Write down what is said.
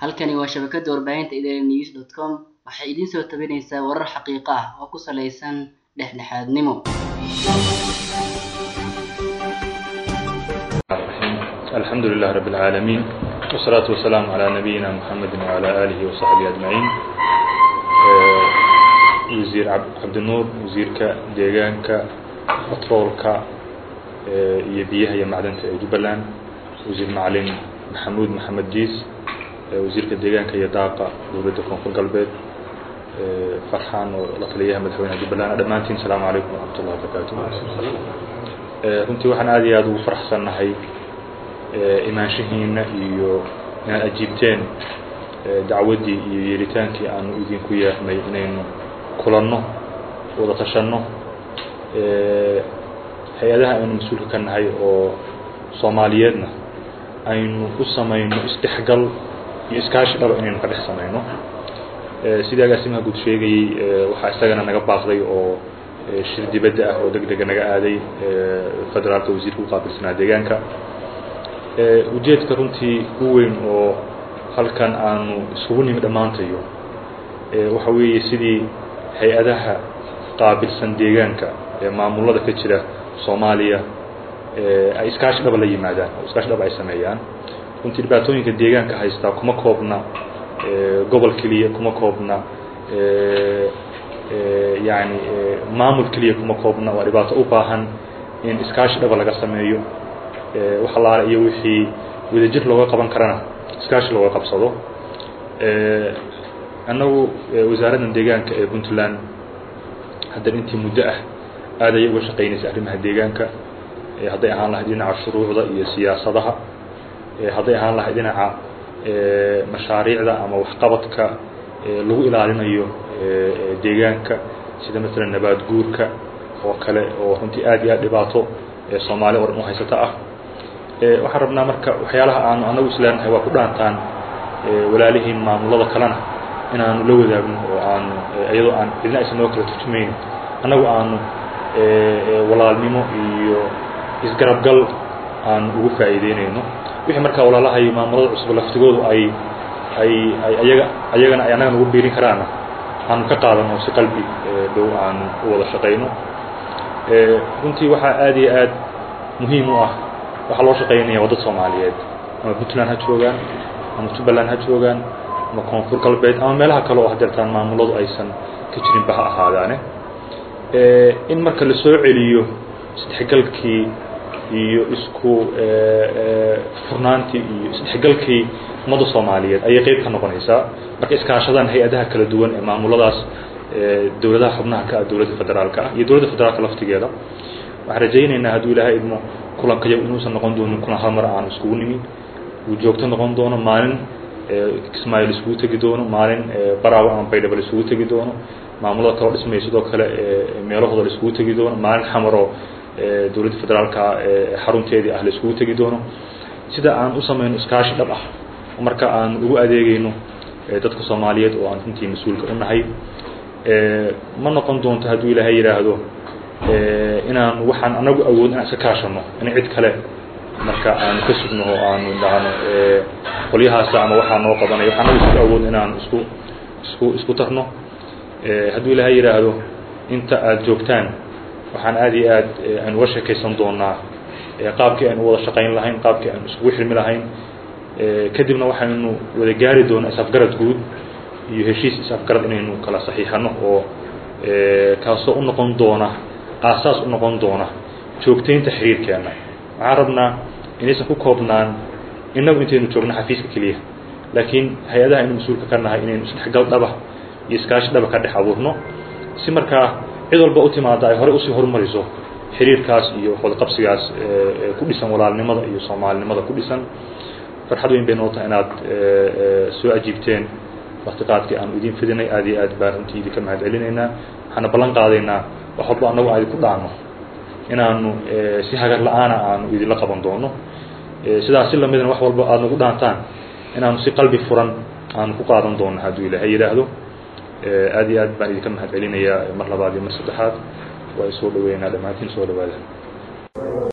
Halkani waa shabakada warbaahinta idanews.com waxay idin soo tabinaysaa warar xaqiiqo ah oo ku saleysan dhexdhexaadnimo. الحمد لله رب العالمين والصلاة والسلام على نبينا محمد وعلى آله وصحبه أجمعين وزير عبد النور وزيرك ديغانك بترولك iyo biyaha iyo macdanta ee Jubbaland wasiir macalin maxamuud maxamed diis wasiirka deegaanka iyo daaqa dowladda koonfur galbeed farxaan oo la taliyaha madaxweynaha Jubbaland dhammaantiin salaamu calaykum waraxmatullahi wabarakaatuh runtii waxaan aad iyo aad ugu faraxsannahay imaanshahiina iyo inaad ajiibteen dacwaddii iyo yeeritaankii aanu idinku yeernay inaynu kulanno wada tashanno hay-adaha aynu mas-uulka ka nahay oo soomaaliyeedna aynu u samayno isdhexgal iyo iskaashi dhaba inaynu ka dhex samayno sidii agaasimaha guud sheegayey waxaa isagana naga baaqday oo shir dibadda ah oo deg dega naga aaday federaalka wasiirka u qaabilsanaa deegaanka ujeedka runtii u weyn oo halkan aanu isugu nimi dhammaantayo waxa weeye sidii hay-adaha qaabilsan deegaanka ee maamulada ka jira soomaaliya ay iskaashi dhaba la yimaadaan oo iskaashi dhaba ay sameeyaan runtii dhibaatooyinka deegaanka haystaa kuma koobna gobol keliya kuma koobna yani maamul keliya kuma koobna waa dhibaato u baahan in iskaashi dhaba laga sameeyo wax allaale iyo wixii wadajir looga qaban karana iskaashi looga qabsado annagu wasaaraddan deegaanka ee puntland haddan intii muddo ah aad ayay uga shaqaynaysa arrimaha deegaanka hadday ahaan lahayd dhinaca shuruucda iyo siyaasadaha hadday ahaan lahayd dhinaca mashaariicda ama waxqabadka lagu ilaalinayo deegaanka sida masalan nabaad guurka oo kale oo runtii aad iyo aad dhibaato soomaali oo dhan u haysata ah waxaan rabnaa marka waxyaalaha aanu anagu isleenahay waa ku dhaantaan walaalihiin maamulada kalena inaanu la wadaagno oo aanu iyadoo aan cidna aysan noo kala turjumaynin annagu aanu walaalnimo iyo isgarabgal aanu ugu faa'iideynayno wixii markaa walaalahayo maamulada cusub laftigoodu ay ay ay ayaga ayagana ay annaga nagu biirin karaana aanu ka qaadano si qalbi dhow aanu u wada shaqayno runtii waxaa aad iyo aad muhiim u ah waxaa loo shaqaynaya waa dad soomaaliyeed ama puntland ha joogaan ama jubbaland ha joogaan ama koonfur galbeed ama meelaha kale oo hadeertaan maamuladu aysan ka jirinba ha ahaadaane in marka la soo celiyo isdhexgalkii iyo isku furnaantii iyo isdhexgalkii ummadda soomaaliyeed ayay qeyb ka noqonaysaa marka iskaashadaan hay-adaha kala duwan ee maamuladaas dowladaha xubnaha ka ah dowladda federaalka ah iyo dowladda federaalka laftigeeda waxaan rajaynaynaa hadduu ilaahay idmo kulankayo inuusan noqon doonin kulan hal mar aanu iskugu nimi uu joogto noqon doono maalin kismaayo la iskugu tegi doono maalin baraawo ama baydhabo la iskugu tegi doono maamulada kaloo dhismaya sidoo kale meelahooda la iskugu tegi doono maalin xamaroo dowladda federaalka xarunteedii ah la iskugu tegi doono sida aan u samayno iskaashi dhab ah marka aan ugu adeegayno dadka soomaaliyeed oo aan runtii mas-uulka u nahay ma noqon doonto hadduu ilaahay yidhaahdo inaan waxaan anagu awood inaan iska kaashano in cid kale marka aanu ka sugno oo aanu dhahno qolyahaasa ama waxaa noo qabanaya waxaan anagu isku awood inaan isku isku isku tarno hadduu ilaahay yidhaahdo inta aada joogtaan waxaan aad iyo aad aynu uga sheekaysan doonaa qaabkii aynu wada shaqayn lahayn qaabkii aynu iskugu xirmi lahayn kadibna waxaynu wada gaari doonaa is-afgarad guud iyo heshiis is-afgarad inaynu kala saxiixano oo kaasoo u noqon doona aasaas u noqon doona joogtaynta xiriirkeena waxaan rabnaa inaysan ku koobnaan innagu intaynu joogno xafiiska keliya laakiin hay-adaha aynu mas-uulka ka nahay inaynu isdhexgal dhaba iyo iskaashi dhaba ka dhex abuurno si markaa cid walba u timaada ay horey usii horumariso xiriirkaas iyo wadaqabsigaas ku dhisan walaalnimada iyo soomaalinimada ku dhisan farxad weyn bay noo tahay inaad soo ajiibteen waqtiqaadkii aanu idin fidinay aad iyo aad baan runtii idinka mahad celinaynaa waxaana ballan qaadaynaa wax walba annagu aan idinku dhaano inaanu si hagar la-aana aanu idinla qaban doono sidaas si lamidna wax walba aada nagu dhaantaan inaanu si qalbi furan aanu ku qaadan doono hadduu ilaahay yidhaahdo aad iyo aad baan idinka mahad celinayaa mar labaad iyo mar saddexaad waa isoo dhaweynaa dhammaantiin soo dhawaada